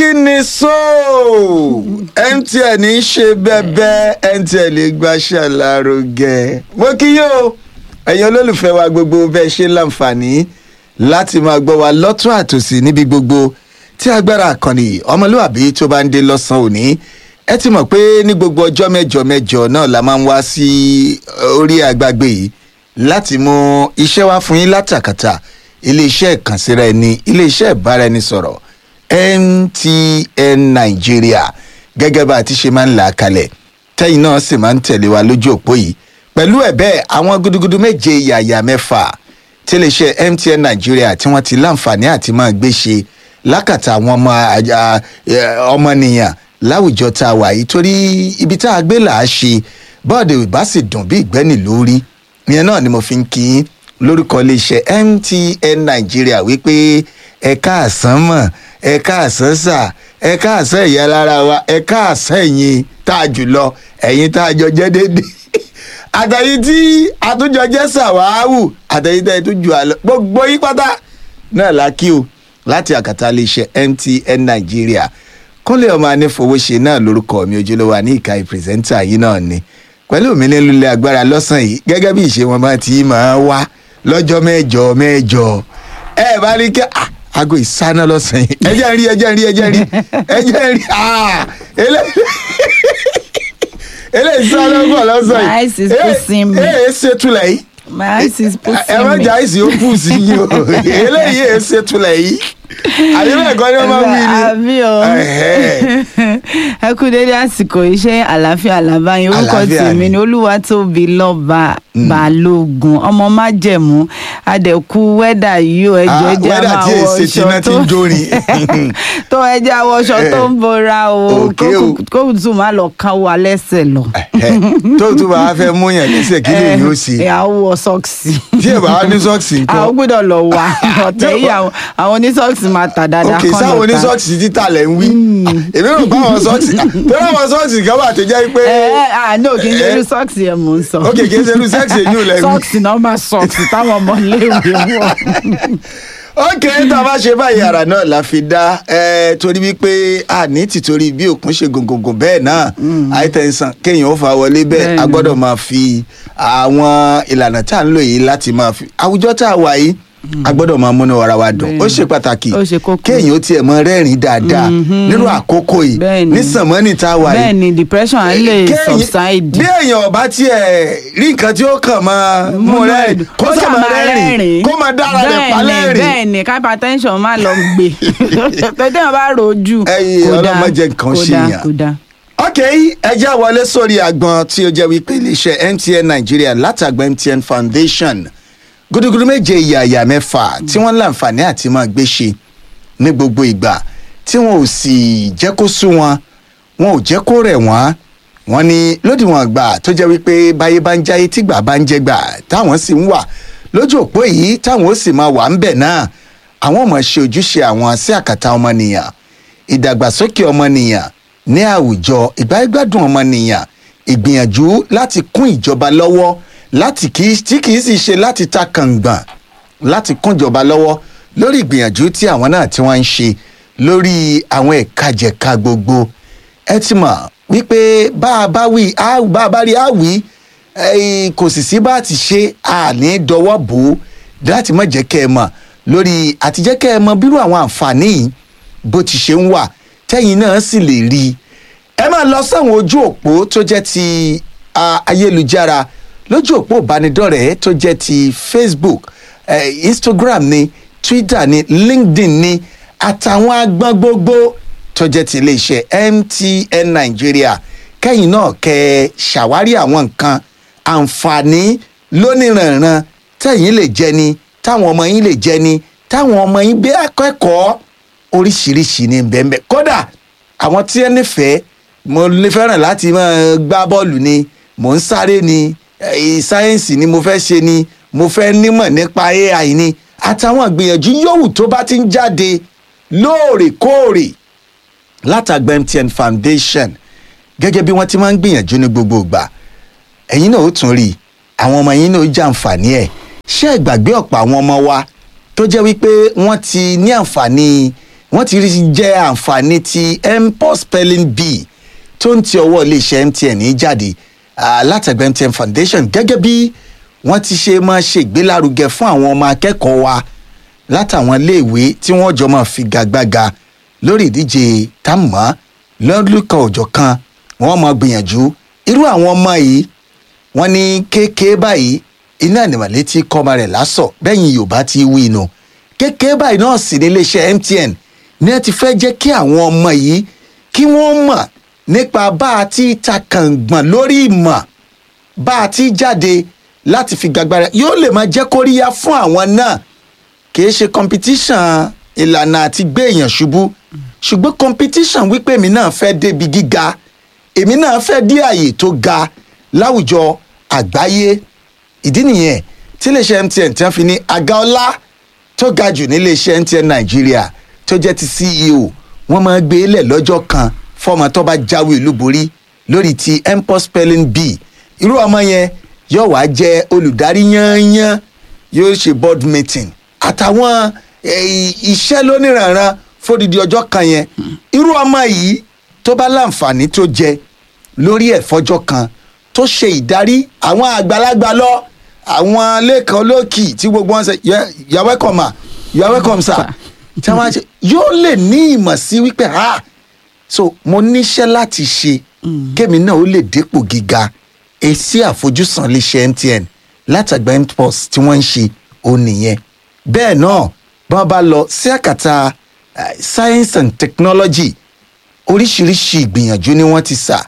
kí ni so mtn ń ṣe bẹ́ẹ̀bẹ́ mtn lè gbaṣẹ́ lárugẹ mo kí yóò ẹ̀yin olólùfẹ́ wa gbogbo bẹ́ẹ̀ ṣe láǹfààní láti máa gbọ́ wa lọ́tún àtòsí níbi gbogbo tí agbára àkànní ọmọlúwàbí tó bá ń dé lọ́sàn-án òní ẹ ti mọ̀ pé ní gbogbo ọjọ́ mẹ́jọ mẹ́jọ náà la máa ń wá sí orí àgbàgbé yìí láti mú iṣẹ́ wá fún yín látàkàtà iléeṣẹ́ ìkànsíra ẹni iléeṣẹ́ ìbáraẹnisọ̀rọ̀ mtn nàìjíríà gẹ́gẹ́ bá a ti ṣe máa ń là á kalẹ̀ tẹ́yìn náà sì máa ń tẹ̀lé wa lójú òpó yìí pẹ̀lú ẹ̀ bẹ́ẹ̀ àwọn gudugudu méje yàyà mẹ́fà tí iléeṣẹ́ mtn nàìjíríà tí wọ́n ti láǹfààní àti máa gbé ṣe lákàtà àwọn ọmọ ọmọnìyàn láwùjọ tá a wà yìí torí ibi tá a gbé là á ṣe bọ́ọ̀dù ìbá sì dùn bí ìgbẹ́ni lórí ìyẹn náà ni mo fi ń kí yín lórúkọ iléeṣẹ́ mtn nàìjíríà wípé ẹ̀ka àsán mọ̀ ẹ̀ka àsán sà ẹ̀ka àsán ìyá lára wa ẹ̀ka àsán ẹ̀yìn tá a jùlọ ẹ̀yìn tá a jọ jẹ́ déédéé àtàyí tí àtúnjọ jẹ́ sàwáwù àtàyí tá a tún jù àlọ́ gbogbo yí pátá náà la kí o láti àkàtà iléeṣẹ́ mtn nàìjíríà kúnlẹ̀ ọmọ anífowóṣe náà lórúkọ mi ojúlówó ní ìka ìpírẹsẹ́ńtà yìí náà ni pẹ̀lú mi nílùú agbára lọ́sàn-án yìí gẹ́gẹ́ bí ìṣe wọn bá ti máa wá lọ́jọ́ mẹ́jọ mẹ́jọ ẹ bá rí kí aago ìsáná lọ́sàn-án yìí ẹ jẹ́ rí ẹ jẹ́ rí ẹ jẹ́ rí ẹ jẹ́ rí eléyìí sáná bọ̀ lọ́sàn My eyes is pushing me. ẹ ẹ ṣètùlẹ̀ yìí My eyes is pushing ẹ má me. jà àìsí ó kù sí yìí o eléyìí ẹ ṣètùlẹ̀ yìí àbí bẹ́ẹ̀ kọ́ ni wọ́n máa ń wí ni. àbí o Ẹ̀hẹ́. ẹ kú dédé àsìkò iṣẹ́ àlàáfíà làbáyé orúkọ Àlàáfíà tèmi ni. ni olúwatóbi lọ́ba balógun ọmọ májẹ̀mú adẹ̀kú wẹ́dà yìí o ẹjọ́ Ah, ẹjẹ́ a weather máa tí wọ èsì tí iná ọṣọ ti tó ń jórin. tó ẹjẹ́ àwọ̀ ọṣọ tó ń bora o Okay o. kó tún má lọ ká wa lẹ́sẹ̀ lọ. Ẹ̀hẹ́. tó tún bá a fẹ́ mú yàn lẹ́sẹ̀ kí lè yóò ṣe ẹ àwọ̀ sọ́ọ̀sì tí ẹ bá wá ní sọ́ọ̀sì nǹkan. àwọn gbọ́dọ̀ lọ wá ọ̀tẹ̀ yìí àwọn àwọn onísọ́ọ̀sì máa tà dáadáa ok kán sáwọn lọ ta. oníṣọ́ọ̀sì títà lẹ̀ ń wí èmi rò pé àwọn sọ́ọ̀sì tó láwọn sọ́ọ̀sì kan wà tó jẹ́ pé ẹ ẹ àná kì í ṣe Eh. irú sọ́ọ̀sì yẹn mò ń sọ. ok kì í ṣe irú sẹ́ẹ̀sì èyí ò lẹ́nu. sọ́ọ̀sì náà máa sọ́ọ̀sì táwọn ọmọ iléèwé wọ̀. ok tá a bá ṣe báyìí ara náà la fi dá ẹ torí wípé a ní tìtorí bí òkun ṣe gògògò bẹ́ẹ̀ náà àìtẹ̀sán kéèyàn ó fa wọlé bẹ́ẹ̀ a Bẹ́ẹ̀ni. gbọ́dọ̀ máa fi àwọn ìlànà tá à ń lò yìí láti máa fi àwùjọ tá a wà yìí a gbọ́dọ̀ máa múnú ara wa dùn ó Bẹ́ẹ̀ni. ṣe pàtàkì Ó ṣe kókó. kéèyàn ó tiẹ̀ mọ rẹ́rìn dáadáa nírú àkókò yìí Bẹ́ẹ̀ni. ní sànmọ́nì tá a wà yìí bẹ́ẹ̀ ni depression á lè Kéèyàn- subside. bí èèyàn ọba tiẹ̀ rí nǹkan tí ó kàn máa mú rẹ́rìn kó Ó sà ṣáà máa máa rẹ́rìn kó máa dára rẹ̀ pa Bẹ́ẹ̀ni, lẹ́rìn. bẹ́ẹ̀ni hypertension máa lọ gbé tètè wọn bá rojú Ẹyin, kò dáa, ọlọ́mọdé nǹkan kò ṣe dáa, yàn. kò dáa. ok ẹ já wọlé sórí àgbọn tí ó jẹ́ wípé iléeṣẹ́ mtn nàìjíríà látàgbà mtn foundation gudugudu méje ìyàyà mẹ́fà tí wọ́n láǹfààní àti máa gbé ṣe ní gbogbo ìgbà tí wọn ò sì jẹ́ kó sú wọn wọn ò jẹ́ kó rẹ̀ wọ́n wọ́n ní lódiwọ̀n àgbà tó jẹ́ wípé báyé bá ń jáyé tígbà bá ń jẹ́gbà táwọn sì ń wà lójú òpó yìí táwọn ó sì máa wà ń bẹ̀ náà àwọn ọmọ ṣe ojúṣe àwọn sí àkàtà ọmọnìyàn ìdàgbàsókè ọmọnìyàn ní àwùjọ ìgbáyégbádùn ọmọnìyàn ìgbìyànjú láti kún ìjọba lọ́wọ́ láti kì í tí kì í sì ṣe láti ta kàngbọ̀n láti kún ìjọba lọ́wọ́ lórí ìgbìyànjú tí àwọn náà tí wọ́n ń ṣe lórí àwọn ẹ̀ka-jẹ̀ka gbogbo ẹ ti mọ̀ wípé bá a bá wí á bá a bá rí á wí eh, kò sì sí bá a ti ṣe àní dọwọ́ bò ó láti má jẹ́ kẹ́ ẹ mọ̀ lórí àti jẹ́ kẹ́ ẹ mọ̀ bírú àwọn àǹfààní yìí bó ti ṣe ń wà tẹ́yìn náà sì lè rí i ẹ máa lọ sáwọn ojú òpó tó jẹ́ ti ah, ayélujára lójú òpó ìbánidọ́rẹ̀ẹ́ tó jẹ́ ti facebook eh, instagram ni twitter ni linkedin ni àtàwọn agbọ́n gbogbo tó jẹ́ ti iléeṣẹ́ mtn nàìjíríà kẹ́yìn náà kẹ́ ẹ ṣàwárí àwọn nǹkan àǹfààní lóníranran tẹ̀yìn lè jẹ ni táwọn ọmọ yín lè jẹ ni táwọn ọmọ yín bí akẹ́kọ̀ọ́ oríṣiríṣi ní bẹ́ẹ̀ kódà àwọn tí ẹ nífẹ̀ẹ́ mo lè fẹ́ràn láti máa gbá bọ́ọ̀lù ni mò ń sáré ni eh, sáyẹ́ǹsì ni mo fẹ́ ṣe ni mo fẹ́ nímọ̀ nípa ai ni àtàwọn ìgbìyànjú yòówù tó bá ti ń jáde lóòrèkóòrè látàgbà mtn foundation gẹ́gẹ́ bí wọ́n ti máa ń gbìyànjú ní gbogbo ìgbà ẹ̀yin náà ó tún rí i àwọn ọmọ yín náà ó jàǹfààní ẹ̀ ṣé ẹ gbàgbé ọ̀pọ̀ àwọn ọmọ wa tó jẹ́ wípé wọ́n ti ní àǹfààní wọ́n ti rí jẹ́ àǹfààní ti mpos spelling bee tó ń ti ọwọ́ iléeṣẹ́ mtn ní jáde ah, látẹ̀gbẹ́ mtn foundation gẹ́gẹ́ bí wọ́n ti ṣe máa ṣe ìgbélárugẹ fún àwọn ọmọ akẹ́kọ̀ọ́ wa látàwọn iléèwé tí wọ́n jọ máa fi gàgbága lórí ìdíje támọ́ lọ́dúnkàn òjọ̀ kan wọ́n máa gbìyànjú irú àwọn ọmọ yìí wọ́n ní kéèké báyìí iná ìnìmọ̀lẹ́ tí kọ́mọ rẹ̀ lásọ̀ bẹ́yìn yorùbá ti wí inú kéèké báyìí náà sì ní iléeṣẹ́ mtn ní ẹ ti fẹ́ jẹ́ kí àwọn ọmọ yìí kí wọ́n mọ̀ nípa bá a ti ta kàngbọ̀n lórí ìmọ̀ bá a ti jáde láti fi gbàgbára yóò lè máa jẹ́ kóríyá fún àwọn náà kì í ṣe competition ìlànà àti gbé èèyàn ṣubú ṣùgbọ́n competition wípé èmi náà fẹ́ débi gíga èmi náà fẹ́ dé àyè tó ga láwùjọ àgbáyé ìdí nìyẹn tí iléeṣẹ́ mtn tí wọ́n fi ní àga ọlá tó ga jù níléeṣẹ́ mtn nàìjíríà tó jẹ́ ti ceo wọ́n máa gbé lẹ̀ lọ́jọ́ kan fọ́ọ̀mù tó bá jáwé olúborí lórí ti mpos spelling bee irú ọmọ yẹn yóò wá jẹ́ olùdarí yányán yóò ṣe board meeting àtàwọn eh, iṣẹ́ lóníranran fódìdí ọjọ́ kan yẹn irú ọmọ yìí tó bá láǹfààní tó jẹ lórí ẹ̀ fọjọ́ kan tó ṣe ìdarí àwọn àgbàlagbà lọ àwọn lẹ́kàn olókì tí gbogbo wọn ṣe you are welcome ma you are welcome sir tí wọ́n á ṣe yóò lè ní ìmọ̀ sí wípé ah so mo níṣẹ́ láti ṣe kémi náà ó lè dépò gíga èsì àfojúsùn iléeṣẹ́ mtn látàgbà mpox tí wọ́n ń ṣe ó nìyẹn bẹ́ẹ̀ náà bí wọ́n bá lọ sí àkàtà eh, science and technology oríṣiríṣi ìgbìyànjú ni wọ́n ti sà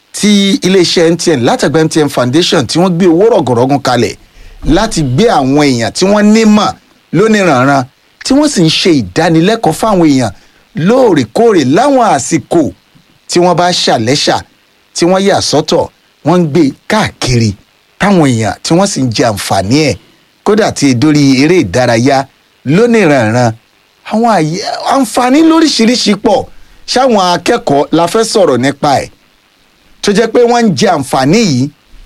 tí iléeṣẹ́ mtn látàgbà mtn foundation tí wọ́n gbé owó rọ̀gọ̀rọ̀gùn kalẹ̀ láti gbé àwọn èèyàn tí wọ́n nímọ̀ lóníranran tí wọ́n sì ń ṣe ìdánilẹ́kọ̀ọ́ fáwọn èèyàn lóòrèkóòrè láwọn àsìkò tí wọ́n bá ṣàlẹ́ṣà tí wọ́n yà sọ́tọ̀ wọ́n ń gbé káàkiri táwọn èèyàn tí wọ́n sì ń jẹ àǹfààní ẹ̀ kódà tí dórí eré ìdárayá lóníranran àwọn àyè àǹfààní lóríṣiríṣi pọ̀ ṣáwọn akẹ́kọ̀ọ́ la fẹ́ sọ̀rọ̀ nípa ẹ̀ tó jẹ́ pé wọ́n ń jẹ àǹfààní yìí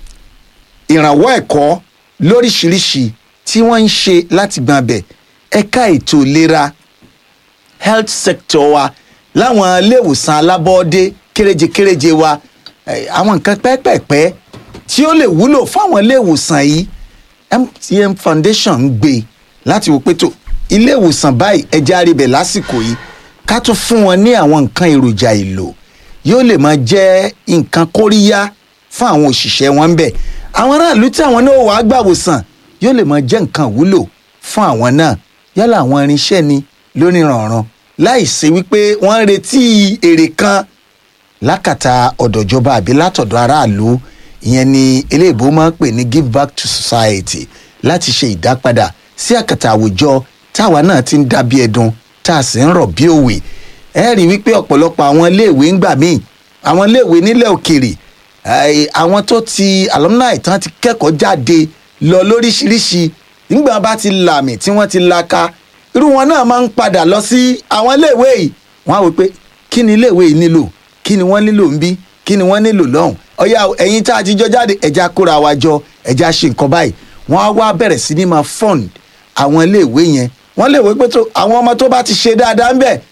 ìrànwọ́ ẹ̀kọ́ lóríṣiríṣi tí wọ́n ń ṣe láti gbọ́n abẹ ẹ̀ka ètò ìlera health sector wa láwọn iléèwòsàn alábọ́ọ́dé kéréje-kéréje wa eh, àwọn nǹkan pẹ́ẹ́pẹ́ẹ́pẹ́ tí ó lè wúlò fáwọn iléèwòsàn yìí mtn foundation ń gbé láti wò pé tó iléèwòsàn báyìí ẹja arìbẹ̀ lásìkò yìí ká tún fún wọn ní àwọn nǹkan èròjà èlò yóò lè máa jẹ́ nǹkan kóríyá fún àwọn òṣìṣẹ́ wọn bẹ̀ àwọn aráàlú tí àwọn náà wàá gbàwòsàn yóò lè máa jẹ́ nǹkan wúlò fún àwọn náà yálà àwọn irinṣẹ́ ni lóníranran láì ṣe wípé wọ́n ń retí èrè kan lákàtà ọ̀dọ̀jọba àbí látọ̀dọ̀ aráàlú ìyẹn ni eléèbó máa ń pè ní give back to society láti ṣe ìdápadà sí àkàtà àwùjọ táwa náà ti ń dábí ẹdun tá a sì ń rọ̀ bí òwe ẹ rí i wípé ọ̀pọ̀lọpọ̀ àwọn iléèwé ń gbà míì àwọn iléèwé nílẹ̀ òkèrè eh, àwọn tó ti alumni tán ti kẹ́kọ̀ọ́ jáde lọ lóríṣiríṣi nígbà bá ti làmì tí wọ́n ti laka irú wọn náà máa ń padà lọ sí àwọn iléèwé yìí wọ́n á wò pé kí ni iléèwé yìí nílò kí ni wọ́n nílò ń bí kí ni wọ́n nílò lọ́hùn ọ̀yà ẹ̀yin tá a ti jọ jáde ẹ̀já kóra wa jọ ẹ̀já ṣe nǹkan báyìí wọ́n á wá bẹ̀rẹ̀ sí ní máa fund àwọn iléèwé yẹn wọ́n lè wò pé tó àwọn ọmọ tó bá ti ṣe dáadáa ń bẹ̀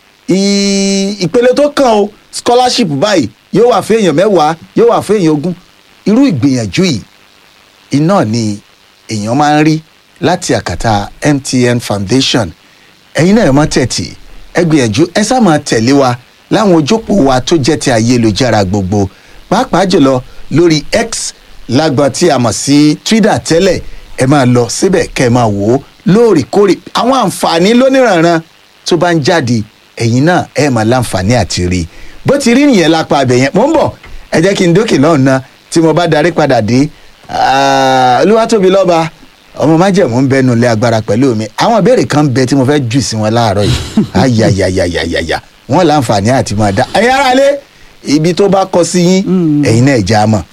ì- ìpele tó kàn o scholarship báyìí yóò wà fún èèyàn mẹ́wàá yóò wà fún èèyàn ogún irú ìgbìyànjú yìí iná ni èèyàn máa ń rí láti àkàtà mtn foundation ẹ̀yin náà ẹ má tẹ̀tì ẹ gbìyànjú ẹ sá máa tẹ̀lé wa láwọn ojópò wa tó jẹ́ ti ayélujára gbogbo pàápàá jùlọ lórí x lágbọn tí a mọ̀ sí twitter tẹ́lẹ̀ ẹ máa lọ síbẹ̀ kẹ́ ẹ máa wò ó lóòrèkóòrè àwọn àǹfààní lóníranran tó bá ń jáde ẹ̀yin náà ẹ máa láǹfààní àti rí i bó ti rí nìyẹn lápá abẹ yẹn mò ń bọ̀ ẹ jẹ́ kí n dókè lọ́hùn náà tí mo bá darí padà dé Ah, olúwatóbi lọ́ba ọmọ májẹ̀mú ń bẹnu ilé agbára pẹ̀lú mi àwọn ìbéèrè kan ń bẹ tí mo fẹ́ jù sí wọn láàárọ̀ yìí ayayayayaya wọn láǹfààní àti máa dá ẹ̀yin ará ilé ibi tó bá kọ sí yín ẹ̀yin náà já mọ̀.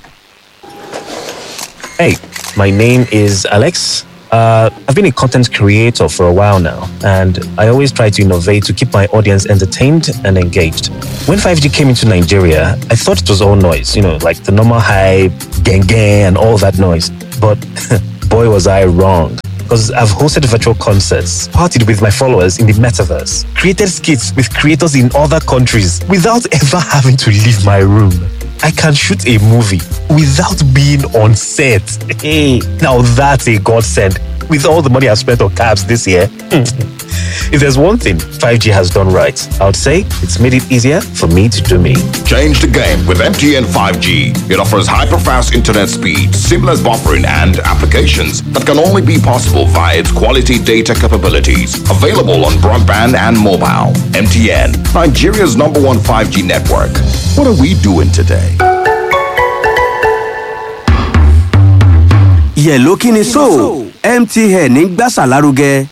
Hey, my name is Alex. Uh, I've been a content creator for a while now, and I always try to innovate to keep my audience entertained and engaged. When 5G came into Nigeria, I thought it was all noise, you know, like the normal hype, gang gang, and all that noise. But boy, was I wrong. because I've hosted virtual concerts, partied with my followers in the metaverse, created skits with creators in other countries without ever having to leave my room. I can shoot a movie without being on set. Hey, now that's a godsend. With all the money I've spent on cabs this year, if there's one thing 5G has done right, I would say it's made it easier for me to do me. Change the game with MTN 5G. It offers hyper-fast internet speed, seamless buffering, and applications that can only be possible via its quality data capabilities. Available on broadband and mobile. MTN, Nigeria's number one 5G network. What are we doing today? yẹ̀ló kí ni so mtn ń gbàsà lárugẹ.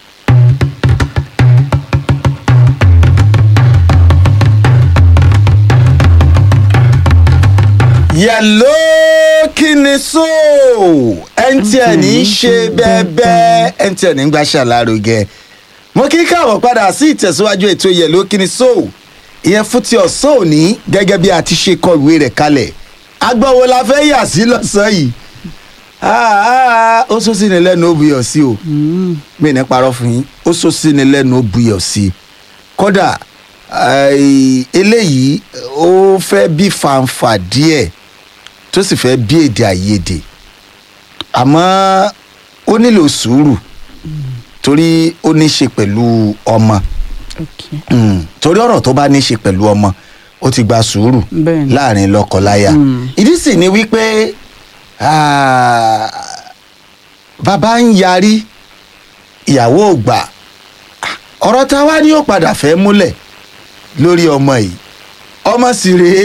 yẹ̀ló kí ni so mtn ń ṣe bẹ́ẹ̀bẹ́ mtn ń gbàṣà lárugẹ mo kí káàbọ̀ padà sí ìtẹ̀síwájú ètò yẹ̀ló kí ni so ìyẹn fún ti ọ̀sán òní gẹ́gẹ́ bí a ti ṣe kọ ìwé rẹ̀ kalẹ̀ agbọ́wọ́ la fẹ́ yà sí lọ́sàn-án yìí Ah, ah, ó sọ sí ni lẹ́nu ó buyọ̀ sí o mi ní parọ́ fún yín ó sọ sí ni lẹ́nu ó buyọ̀ sí kódà ai, eléyìí ó fẹ́ bí fanfa díẹ̀ tó sì fẹ́ bí èdè àìyedè àmọ́ ó nílò sùúrù torí ó ní í ṣe pẹ̀lú ọmọ Okay. Mm, torí ọ̀rọ̀ tó bá ní í ṣe pẹ̀lú ọmọ ó ti gba sùúrù Bẹ́ẹ̀ni. láàrin lọ́kọláya ìdí sì ni wípé ah, bàbá ń yarí ìyàwó ò gbà ọ̀rọ̀ tá a wá ní yóò padà fẹ́ múlẹ̀ lórí ọmọ yìí ọmọ sì rèé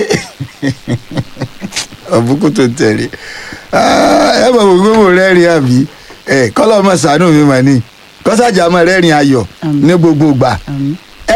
ọ̀bùkún tó tẹ̀lé ẹ mọ̀ gbogbo mo rẹ́rìn àbí ẹ kọ́lọ́ ọmọ sànú mi mà ní kọ́sàjà ọmọ rẹ́rìn ayọ̀ Àmín. ní gbogbo gbà Àmín.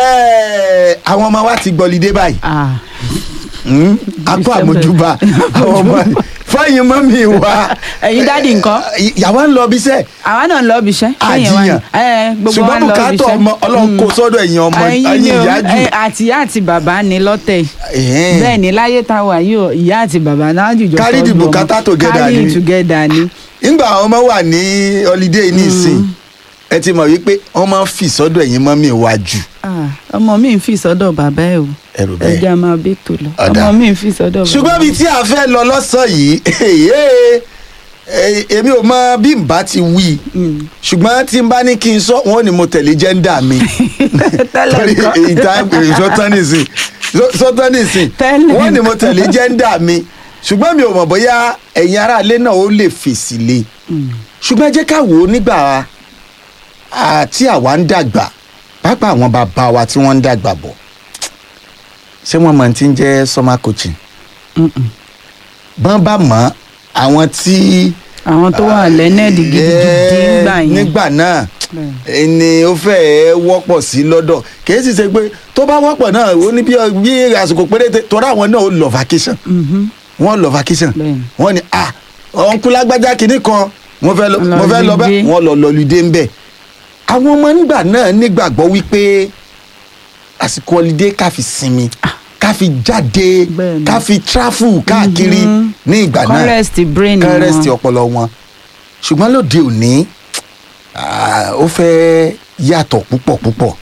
ẹ àwọn ọmọ wa ti gbọ́lidé báyìí Ah, Hmm? akọ December. àmójúbà àwọn ọmọ fọyín mọ́mí wa Ẹ̀yin dádì ńkọ́? yàwá ń lọ bí sẹ́ àwa náà ń lọ ibi iṣẹ́. Sẹ́yìn wa ni. àjiyàn Ẹ, gbogbo wa ṣùgbọ́n ń lọ ibi bùkátà iṣẹ́. ọmọ ọlọ́run kó sọ́dọ̀ ẹ̀yin ọmọ Ẹ̀yin ẹ̀yin ni o, ìyá jù ẹ, àti ìyá àti bàbá ni lọ́tẹ̀. Ẹ̀hẹ́n. bẹ́ẹ̀ ni láyé tá a wà yìí o, ìyá àti bàbá náà jùjọ Carry the tọ́jú ọmọ. bùkátà together Carry ni. it together ni. nígbà àwọn ọmọ wà ní holiday ní ìsìn ẹ ti mọ̀ wípé wọ́n máa ń fi sọ́dọ̀ ẹ̀yin mọ́mí wa jù Ah, ọmọ mi ń fi sọ́dọ̀ bàbá ẹ̀ o ẹ̀rù bẹ́ẹ̀. ẹja máa bí tó lọ Ọ̀dà. ọmọ mi ń fi sọ́dọ̀ bàbá ṣùgbọ́n bíi tí a fẹ́ lọ lọ́sàn yìí èyí èmi ò mọ bí n bá ti wí ṣùgbọ́n tí n bá ní kí n sọ wọn ni mo tẹ̀lé jẹ́ńdà mi Tẹ́lẹ̀ torí ńkọ́? ìta sọtánìsìn sọtánìsìn Tẹ́lẹ̀ wọn ni mo ńkọ́? tẹ̀lé jẹ́ńdà mi ṣùgbọ́n mi ò mọ̀ bóyá ẹ̀yin aráalé náà ó lè fèsì lé ṣùgbọ́n ẹ jẹ́ ká wò ó nígbà àti àwa ń dàgbà pàápàá àwọn bàbá wa tí wọ́n ń dàgbà bọ̀ ṣé wọ́n mọ̀ tí ń jẹ́ summer coaching bọ́n bá mọ̀ àwọn tí àwọn tó wà lẹ́nẹ̀dì gidigidi Eh, ńgbà yẹn nígbà náà Bẹ́ẹ̀. ni ó fẹ́ẹ́ wọ́pọ̀ sí lọ́dọ̀ kìí sì ṣe pé tó bá wọ́pọ̀ náà ó ní bí bí àsìkò péréte torí àwọn náà ó lọ vacation wọ́n lọ vacation Bẹ́ẹ̀ni. wọ́n ní ah ọ̀nkúlágbájá kìíní kan mo fẹ́ lọ Lọ mo fẹ́ lọ bá lùdé. wọ́n lọ lọ́lùdé ń bẹ̀ àwọn ọmọ nígbà náà nígbàgbọ́ wípé àsìkò ọlídé ká fi sinmi ká fi jáde Bẹ́ẹ̀ni. ká fi tráfù káàkiri ní ìgbà náà Kọ́rẹ́sì brain kán rest wọn. ọpọlọ wọn ṣùgbọ́n lóde òní ah, ó fẹ́ yàtọ̀ púpọ̀ púpọ̀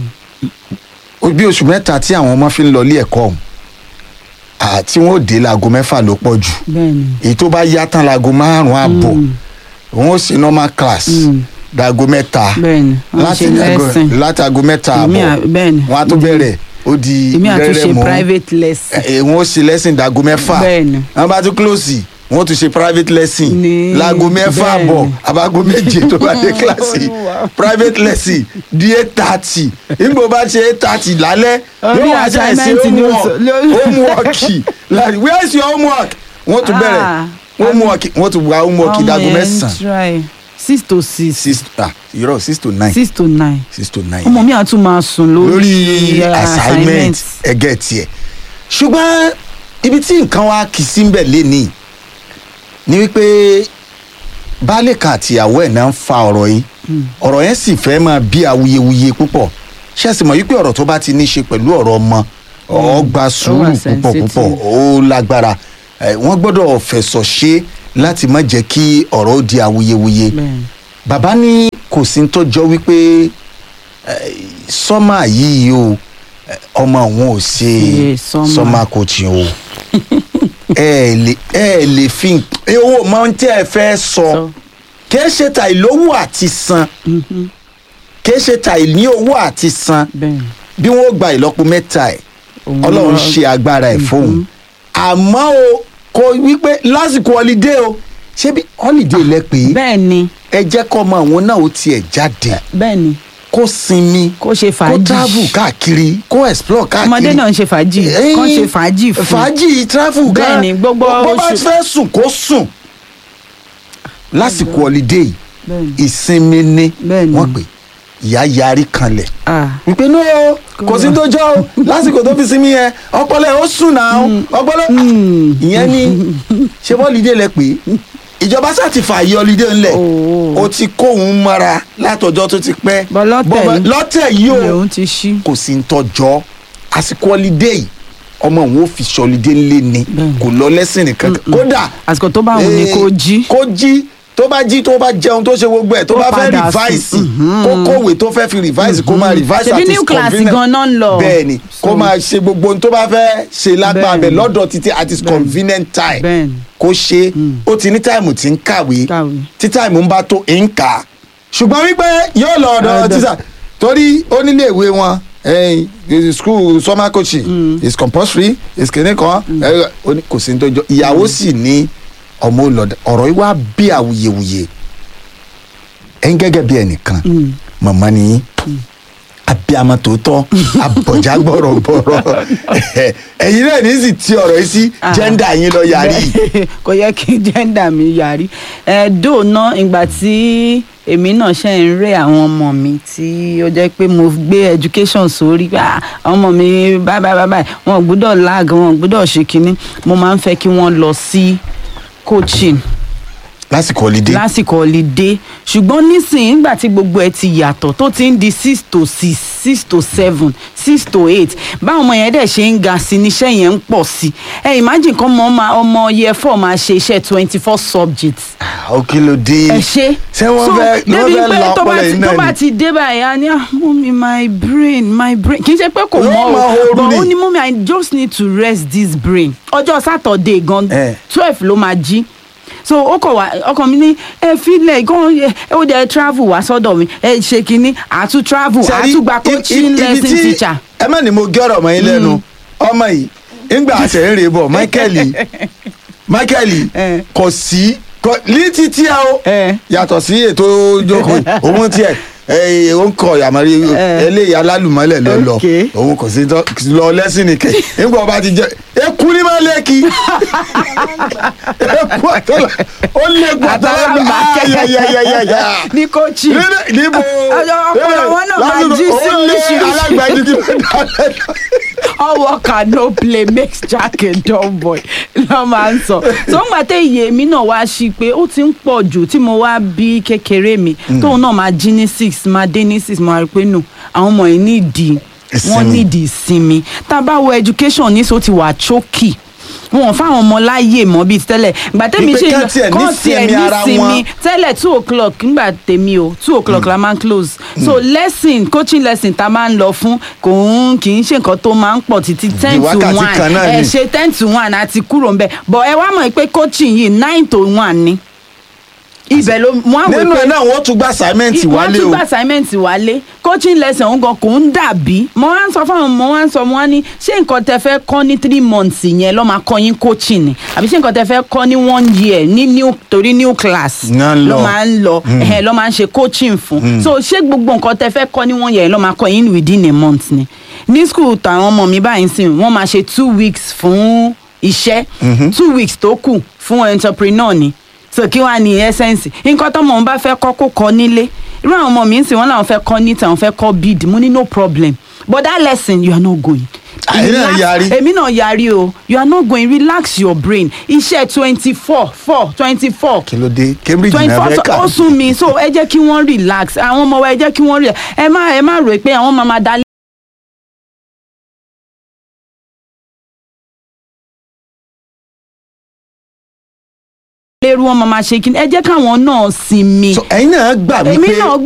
Ó bí oṣù mẹ́ta tí àwọn ọmọ fi ń lọ ilé ẹ̀kọ́ ọ̀hún ah, tí wọ́n ó dé láago mẹ́fà ló pọ̀ jù bẹ́ẹ̀ni èyí tó bá yá tán láago márùn-ún àbọ̀ wọ́n ó ṣe normal class dáago mẹ́ta bẹ́ẹ̀ni wọ́n ṣe lesson láti aago mẹ́ta Èmi àbọ̀ à- bẹ́ẹ̀ni. wọ́n á tún bẹ̀rẹ̀ ó di èmi àtúnṣe rẹ́rẹ́ mọ́ private lesson ẹ wọn ó ṣe lesson dago mẹ́fà Bẹ́ẹ̀ni. wọn bá tún close wọn ó tún ṣe private lesson Ní- láago mẹ́fà bẹ́ẹ̀ni. bọ̀ abago méje tó bá dé kíláàsì Olúwa. private lesson di eight thirty nígbà bá ṣe eight thirty lálẹ́ Orí yóò wá ṣe àìsí assignment ni ó homework sọ- ló- homework like where is your homework wọ́n tún bẹ̀rẹ̀ Ah, homework wọ́n tún wá homework Ọmọ dago yẹn ń mẹ́sàn-án try six to six six ah irọ́ six to nine six to nine six to nine ọmọ mi àtún máa sùn lórí lórí eh, assignment ẹgẹ tiẹ ṣùgbọ́n ibi tí nǹkan wa kì í sí mbẹ̀ lénìí ni wípé baálé kan àtìyàwó ẹ̀ náà ń fa ọ̀rọ̀ yìí ọ̀rọ̀ yẹn sì fẹ́ máa bí awuyewuye púpọ̀ ṣé ẹ sì mọ̀ wípé ọ̀rọ̀ tó bá ti ní í ṣe pẹ̀lú ọ̀rọ̀ ọmọ ó gba sùúrù púpọ̀ sensitive. púpọ̀ ó lágbára Eh, wọ́n gbọ́dọ̀ fẹ̀sọ̀ ṣe láti má jẹ́ kí ọ̀rọ̀ ó di awuyewuye Bẹ́ẹ̀ni. bàbá ní kò sí ní tó jọ wípé eh, sọ́mà yìí o eh, ọmọ òun ò ṣe Ṣe summer. sọ́mà coaching o ẹ ẹ lè ẹ ẹ lè fi nk- owó máa ń tẹ́ ẹ fẹ́ sọ Sọ. kìí ṣe ta ìlówó àti san kìí ṣe ta ìní owó àti san bẹ́ẹ̀ bí wọ́n gba ìlọ́po mẹ́ta ẹ̀ Òun ọlọ́run lọ- ṣe agbára ẹ̀ fóun àmọ́ o kò wípé lásìkò holiday o ṣé bí holiday lẹ pé bẹ́ẹ̀ ni ẹ jẹ́ kọ́ ọmọ àwọn náà ó tiẹ̀ jáde bẹ́ẹ̀ ni kó sinmi kó ṣe kó fàájì travel káàkiri kó explore káàkiri ọmọdé náà ń ṣe fàájì Ẹ̀yin, kán ṣe fàájì fún fàájì travel gan Bẹ́ẹ̀ ni, gbogbo bó bá oṣù- fẹ́ sùn kó sùn lásìkò holiday Bẹ́ẹ̀ ni. ìsinmi ni Bẹ́ẹ̀ ni. wọ́n pè ìyá yarí kanlẹ̀ Ah, wípé no kò sí tó jọ o lásìkò tó fi sinmi yẹn ọpọlọ ẹ ó sùn náà ọpọlọ ìyẹn ni ṣé bọ́ọ̀lìdé lẹ pé ìjọba sá ti fààyè ọlídé ńlẹ̀ Oh. o ti kóhun mọ́ra látọjọ́ tó ti pẹ́ Bọ́ lọ́tẹ̀ Bọ́ọ̀mọ- yìí- lọ́tẹ̀ yìí ilé o òun ti ṣí kò sí ń tọjọ́ àsìkò ọlídé yìí ọmọ òun ò fi ṣọlídé ńlẹ̀ ni Bẹ́ẹ̀ni. kò lọ lẹ́sìn nìkan kódà àsìkò tó bá wù ní eh, kó jí kó jí tó bá jí tó bá jẹun tó ṣe gbogbo ẹ̀ tó Kó bá fẹ́ padà sùn. revise kó kówé tó fẹ́ fi revise kó máa revise Ṣebí at new his class convenience. gan-an ń lọ. bẹ́ẹ̀ni kó So- máa ṣe gbogbo ohun tó bá fẹ́ ṣe lágbára bẹ̀ Bẹ́ẹ̀ni. lọ́dọ̀ títí at his convenient time Bẹ́ẹ̀ni. kó ṣe ó ti ní táìmù tí ń kàwé Kàwé. tí táìmù ń bá tó ń kà á ṣùgbọ́n wípé yóò lọ ọ̀dọ̀ Ọ̀dọ̀. tíṣà torí ó nílé ìwé wọn eh, the school summer coaching is compulsory is kìnìún kan eh, ó ní kò sí ní tó jọ ìyàwó sì ní ọmọ olọdẹ ọ̀rọ̀ yìí wá bí awuyewuye ẹ̀yin gẹ́gẹ́ bí ẹnìkan màmá ni yín abiyamọ tòótọ́ abọ̀já gbọ̀rọ̀gbọ̀rọ̀ ẹ̀yin náà ní sì ti ọ̀rọ̀ yìí sí Ah. jẹ́ndà yín lọ yarí Bẹ́ẹ̀, kò yẹ kí jẹ́ndà mi yarí ẹ̀ẹ́dò náà ìgbà tí èmi náà ṣe ń rẹ́ àwọn ọmọ mi tí ó jẹ́ pé mo gbé education sórí pé ah, àwọn ọmọ mi báyìí báyìí báyìí wọn ò gbúdọ̀ lag wọn ò gbúdọ̀ ṣe kínní mo máa ń fẹ́ kí wọ́n lọ sí coaching lásìkò holiday lásìkò holiday ṣùgbọ́n nísìnyí nígbà tí gbogbo ẹ ti yàtọ̀ tó ti ń di six to six six to seven six to eight báwọn ọmọ yẹn dẹ̀ ṣe ń ga sí níṣẹ́ yẹn ń pọ̀ sí ẹ imagine kan ọmọ máa ọmọ year four máa ṣe iṣẹ́ twenty four subjects ó kí ló dé ẹ ṣe ṣé wọ́n So, fẹ́ wọ́n débi fẹ́ pé la tó bá ọpọlọ ti- yìí tó náà bá ni ti dé báyìí á ní ah mummy my brain my brain kì í ṣe pé kò Yóò mọ máa o horú but ni. ó ní mummy i just need to rest this brain ọjọ́ saturday gan Eh. twelve ló máa jí so ó kọ wá ọkàn mi ní ẹ filẹ̀ gan ẹ ó dẹ̀ travel wá sọ́dọ̀ mi ẹ ṣe kínní àtún travel Ṣẹ́rí, àtún gba i- i- coaching ibi lesson tí- teacher. ẹ má ní mo gé ọ̀rọ̀ mọ́ yín lẹ́nu ọmọ yìí ńgbà àṣẹ ń rè bọ̀ michael michael Eh. kò sí kò ní títí ẹ o Eh. yàtọ̀ sí ètò ìjókòó yìí, òun tiẹ̀ ẹ ó ń kọ yàmọ̀rí Eh. eléyìí alálùmọ́lẹ̀ lọ lọ Okay. òun kò sí tọ́- lọ lẹ́sìn nìkẹ́ ńgbà ọba ti jẹ eku ní má lẹ́kì eku àtọ́lá ó lé eku àtọ́lá Àtàlámbà kẹ́. ayayayayaya ní coaching níbẹ̀ níbo Ọjọ́ ọpọlọ wọn náà máa jí sí oríṣiríṣi. alágbàájú kí ló dá lẹ́nu. all work and no play makes jack a dull boy ló máa ń sọ tó ń gbà tẹ iye mi náà wá sí pé ó ti ń pọ̀ jù tí mo wá bí kékeré mi tóun náà máa jí ní six máa dé ní six máa rí pé nù àwọn ọmọ yìí nídìí wọ́n Ìsinmi. nídìí ìsinmi tá a bá wo education ní so ti wà chókì wọn ò fáwọn ọmọ láàyè mọ bíi tẹ́lẹ̀ ìgbà tẹ́mi Wípé ṣe kán tiẹ̀ kán nísinmi ara wọn. tẹ́lẹ̀ two o'clock nígbà tèmi o two o'clock la máa ń close so lesson coaching lesson ta máa ń lọ fún kò ń kì í ṣe nǹkan tó máa ń pọ̀ títí ten to wákàtí one kan náà ẹ ni. ṣe ten to one àti kúrò ń bẹ̀ but ẹ wá mọ̀ pé coaching yìí nine to one ni ibẹ̀ ló mú àwọn nínú ẹ náà wọ́n tún gba assignment wọ́n wálé tún o gba assignment wálé coaching lesson òun gan kò ń dàbí mo wá ń sọ fáwọn mo wá ń sọ mo wá ní ṣé nǹkan tẹ fẹ́ kọ́ ní three months yẹn lọ́ máa kọ́ yín coaching ni àbí ṣé nǹkan tẹ fẹ́ kọ́ ní one year ní new torí new class Ná ń lọ. lọ́ máa ń lọ ẹ̀hẹ̀ lọ́ máa ń ṣe coaching fún so ṣé gbogbo nǹkan tẹ fẹ́ kọ́ ní one year lọ́ máa kọ́ yín within a month ni ní school tàwọn ọmọ mi báyìí sìn wọ́n máa ṣe two weeks fún iṣẹ́ two weeks tó kù fún entrepreneur ni so kí wàá ní essence nǹkan tọmọ òun bá fẹ́ kọ́ kó kọ́ nílé irú àwọn ọmọ mi ń sìn wọ́n làwọn fẹ́ kọ́ níta àwọn fẹ́ kọ́ bid mo ní no problem but that lesson you are not going. Àyè náà Relax- yarí. èmi náà yarí o you are not going relax your brain iṣẹ́ twenty four four twenty four kí ló dé cambridge twenty ní four abẹ́ka ó sún mi so ẹ jẹ́ kí wọ́n relax àwọn ọmọ wa ẹ jẹ́ kí wọ́n relax ẹ má ẹ má rò pé àwọn máa máa dá lérú wọn máa máa ṣe kí ni ẹ jẹ́ káwọn náà sinmi so ẹ̀yin náà gbà èmi wípé náà